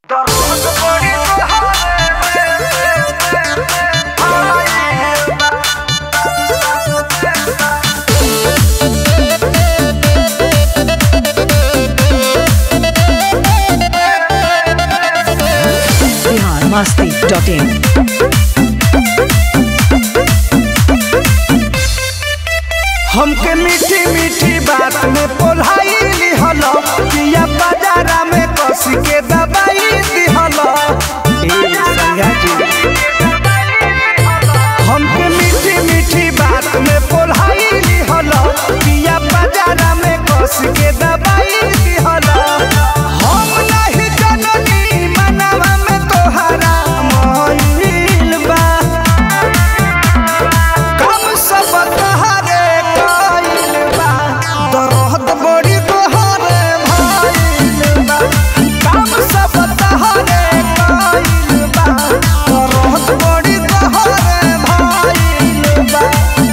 Bihar Masti dot in हमके मीठी मीठी बात में पोलाई लिहलो पिया बाजारा में कस के दबाई दिहलो ए संगा जी हमके मीठी मीठी बात में पोलाई लिहलो पिया बाजारा में कस के दबाई दिहलो हम नहीं जननी मनवा में तोहरा मोहिल बा कम सब तहरे कइल बा दर्द बड़ी तोहरे भइल बा कम सब तहरे कइल बा दर्द बड़ी तोहरे भइल बा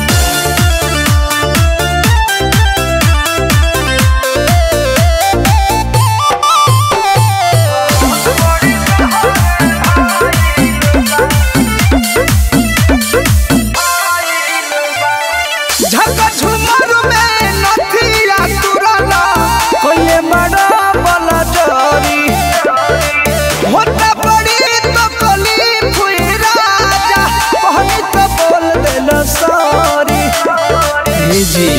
झका झुमर में नथिया तुरला कोइले बड़ा बला जरी होता बड़ी तो कली फुई राजा कहनी तो बोल देल सॉरी जी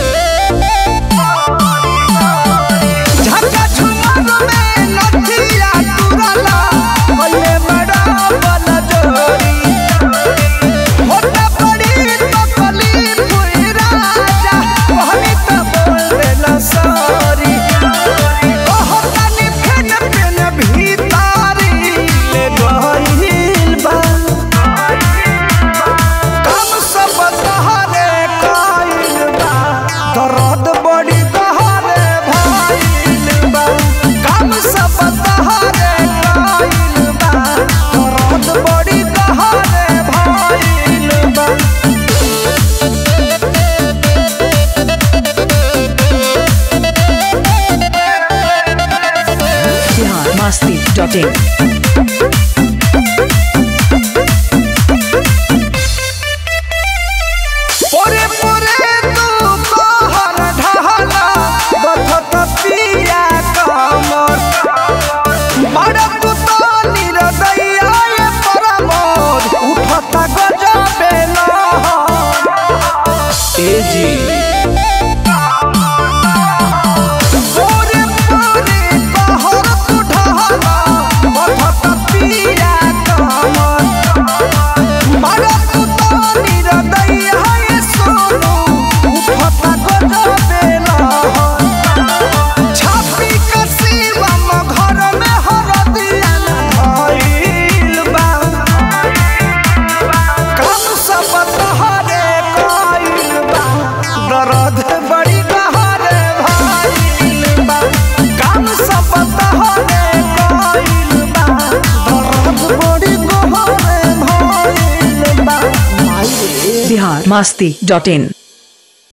झका झुमर में नथिया तुरला कोइले बड़ा बला जरी होता बड़ी तो कली फुई राजा कहनी तो बोल देला सॉरी कहतानी फेन फेन भीतारी ले गइल बा कम सब तहरे कइल बा दर्द बड़ी तहरे भइल बा कम सब तहरे कइल बा दर्द बड़ी तहरे भइल बा बिहार मस्ती डॉट इन पोरे पोरे तू कहर ढहला बथत पिया कमर बड़ा तू तो निरदैया ये परमोद उठत गजबे लहर ए जी पोरे पोरे कहर तू ढहला बथत पिया कमर बड़ा तू तो निरदैया ये सोनू उठत गजबे लहर छापी कसीवा म घर में हरदिया धइल बा कम सब तहरे कइल बा दर्द बड़ी गहरे भइल बा कम सब तहरे कइल बा दर्द बड़ी गहरे भइल बा बिहार मस्ती डॉट इन